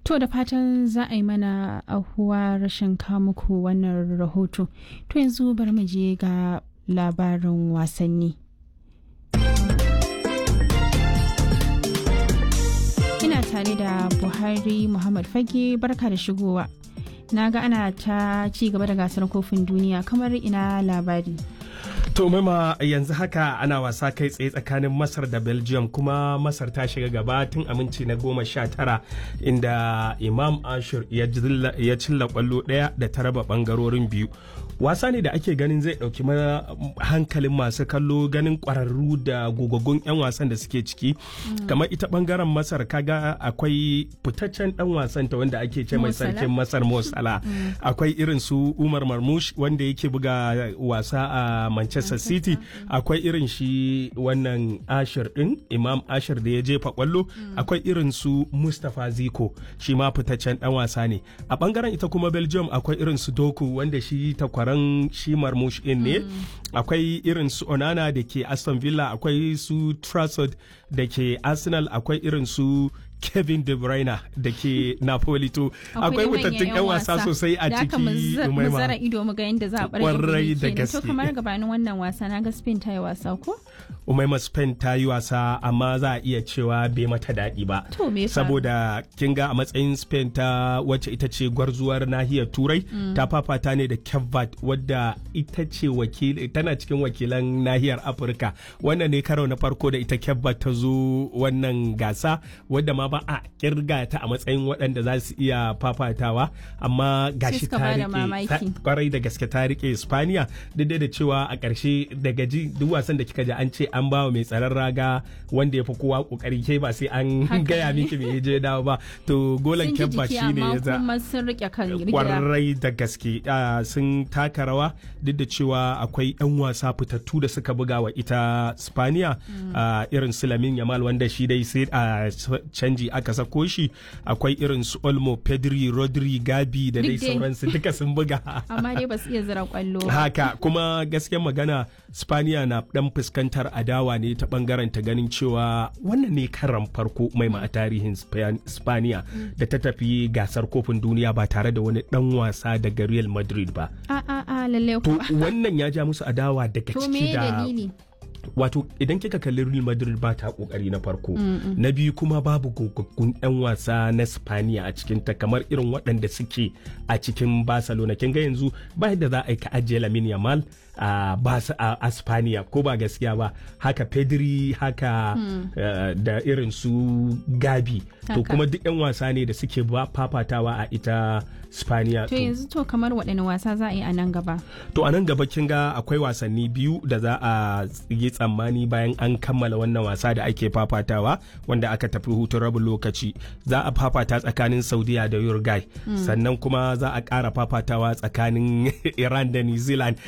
To da fatan za a yi mana ahuwa rashin muku wannan rahoto. To yanzu bari mu je ga labarin wasanni. Ina tare da Buhari Muhammad Fage barka da shigowa. Na ga ana ta ci gaba da gasar kofin duniya kamar ina labari. To maima yanzu haka ana wasa kai tsaye tsakanin Masar da Belgium kuma Masar ta shiga gaba tun aminci na goma sha tara inda Imam Ashur ya cilla kwallo ɗaya da ta raba ɓangarorin biyu. Wasa ne da ake ganin zai ɗauki hankalin masu kallo ganin ƙwararru da gogaggun 'yan wasan da suke ciki. Kamar ita ɓangaren Masar kaga akwai fitaccen ɗan wasan ta wanda ake ce mai sarkin Masar Mo Salah. Akwai irin su Umar Marmush wanda yake buga wasa a Manchester Manchester City akwai irin shi wannan Ashir din Imam Ashir da ya jefa kwallo akwai irin su Mustapha Ziko shi ma fitaccen dan wasa ne a bangaren ita kuma Belgium akwai irin su Doku wanda shi takwaran shi Marmush in ne akwai irin su Onana da ke Aston Villa akwai su Trafford da ke Arsenal akwai irin su Kevin De Bruyne da ke Napoli to akwai mutattun 'yan wasa sosai a ciki mu zara ido mu ga yadda za a Kwarai da gaske. To kamar gabanin wannan wasa na ga Spain ta yi wasa ko? Umaima Spain ta yi wasa amma za a iya cewa bai mata daɗi ba. To me faru? Saboda kin ga a matsayin Spain ta wacce ita ce gwarzuwar nahiyar Turai ta fafata ne da Cape wadda ita ce wakil tana cikin wakilan nahiyar Afirka. Wannan ne karo na farko da ita Cape ta zo wannan gasa wadda ma ba a kirga ta a matsayin waɗanda za su iya fafatawa amma gashi suka ta bada rike mamaki. ta- kwarai da gaske ta rike Spaniya duk da cewa a ƙarshe daga ji duk wasan da kika ji an ce an bawa mai tsaron raga wanda ya fi kowa kokari ke ba sai an Haka gaya ne. miki me je dawo ba to golan Sun ji kyabba jiki shine amma ya za kuma sun rike kan rigida. kwarai da gaske ah, sun taka rawa duk da cewa akwai 'yan wasa fitattu da suka buga wa ita spaniya ah, irin su lamin yamal wanda shi dai sai a canji aka sako shi akwai irin su olmo pedri rodri gabi da dai Duk dai. sauransu duka sun buga Amma dai ba su iya zira kwallo. ba. haka kuma gaskiyar magana spaniya na dan fuskantar adawa ne ta bangaren ta ganin cewa wannan ne karan farko mai ma a tarihin Span- spaniya da ta tafi gasar kofin duniya ba tare da wani dan wasa daga real madrid ba A a a lalle to kuwa. wannan ya ja musu adawa daga To ciki me da dalili? wato idan kika kalli Real Madrid ba ta kokari na farko na biyu kuma babu gogaggun yan wasa na Spaniya a cikin ta kamar irin waɗanda suke a cikin Barcelona kin ga yanzu ba yadda za a yi ka ajiye Lamine Yamal a Bas- a a Spaniya ko ba gaskiya ba haka Pedri haka eh, da irin su Gabi to Haka. kuma duk yan wasa ne da suke ba fafatawa a ita Spaniya To yanzu to kamar waɗanne wasa za a yi a nan gaba. To a nan gaba kin ga akwai wasanni biyu da za a yi tsammani bayan an kammala wannan wasa da ake fafatawa wanda aka tafi hutun rabin lokaci. Za a fafata tsakanin Saudiya da Uruguay. Sannan kuma za a ƙara fafatawa tsakanin Iran da New Zealand.